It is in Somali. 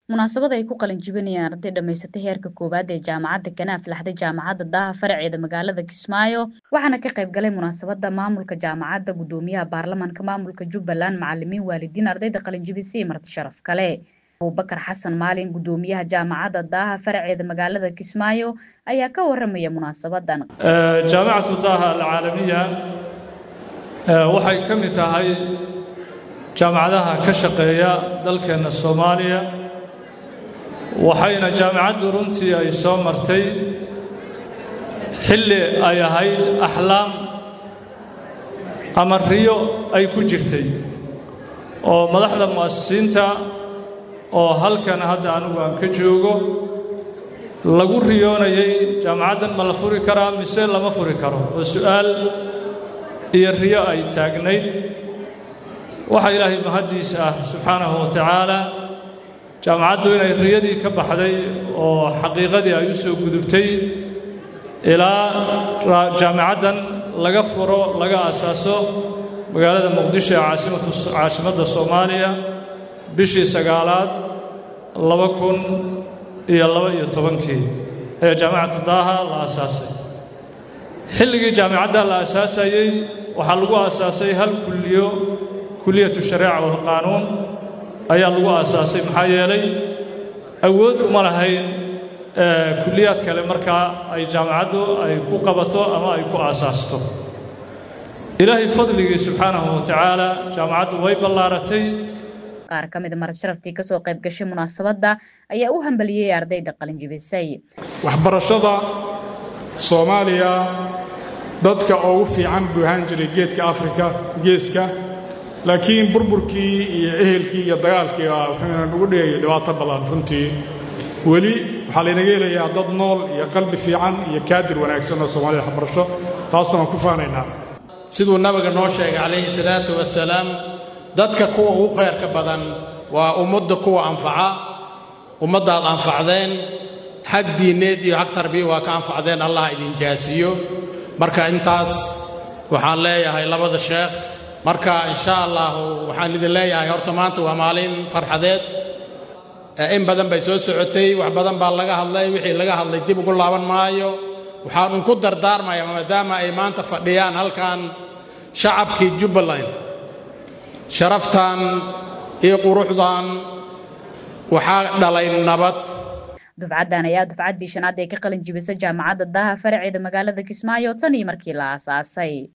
munaasabad ay ku qalin jibinayaan arday dhammaysatay heerka koowaad ee jaamacadda kana aflaxday jaamacadda daaha faraceeda magaalada kismaayo waxaana ka qayb galay munaasabada maamulka jaamacadda gudoomiyaha baarlamaanka maamulka jubbaland macalimiin waalidiin ardayda qalin jibisay marti sharaf kale abubakar xasan maalin gudoomiyaha jaamacadda daaha faraceeda magaalada kismaayo ayaa ka waramaya munaasabadan jaamacatu daaha alcaalamiya waxay ka mid tahay jaamacadaha ka shaqeeya dalkeenna soomaaliya waxayna jaamacaddu runtii ay soo martay xilli ay ahayd axlaam ama riyo ay ku jirtay oo madaxda mu'asisiinta oo halkan hadda anigu aan ka joogo lagu riyoonayay jaamacaddan ma la furi karaa mise lama furi karo oo su'aal iyo riyo ay taagnayd waxaa ilaahay mahaddiisa ah subxaanahu wa tacaala jaamacaddu inay riyadii ka baxday oo xaqiiqadii ay u soo gudubtay ilaa jaamacaddan laga furo laga asaaso magaalada muqdisho ee caasimatu caasimadda soomaaliya bishii sagaalaad laba kun iyo laba iyo tobankii ayaa jaamacatu daaha la asaasay xilligii jaamacadda la asaasayey waxaa lagu aasaasay hal kulliyo kuliyatu shareeca walqaanuun ayaa lagu aasaasay maxaa yeelay awood uma lahayn kuliyaad kale markaa ay jaamacaddu ay ku qabato ama ay ku aasaasto ilaahay fadligii subxaanahu wa tacaala jaamacaddu way ballaaratay qaar ka mida marad sharaftii ka soo qayb gashay munaasabadda ayaa u hambaliyey ardayda qalinjibisay waxbarashada soomaaliya dadka ugu fiican buu ahaan jiray geedka afrika geeska laakiin burburkii iyo ehelkii iyo dagaalkii wuxuuna nagu dhigaya dhibaato badan runtii weli waxaa laynaga helayaa dad nool iyo qalbi fiican iyo kaadir wanaagsan oo soomaalida waxbarasho taasna waan ku faanaynaa siduu nabiga noo sheegay calayhi salaatu wasalaam dadka kuwa ugu khayrka badan waa ummadda kuwa anfaca ummaddaad anfacdeen xag diinneed iyo xag tarbiya waa ka anfacdeen allah idin jaasiyo marka intaas waxaan leeyahay labada sheekh marka insha allahu waxaan idin leeyahay horta maanta waa maalin farxadeed in badan bay soo socotay wax badan baa laga hadlay wixii laga hadlay dib ugu laaban maayo waxaan unku dardaarmaya maadaama ay maanta fadhiyaan halkan shacabkii jubbaland sharaftan iyo quruxdan waxaa dhalay nabad dufcaddan ayaa dufcaddii shanaad ee ka qalin jibisa jaamacadda daaha faraceeda magaalada kismaayo tan iyo markii la aasaasay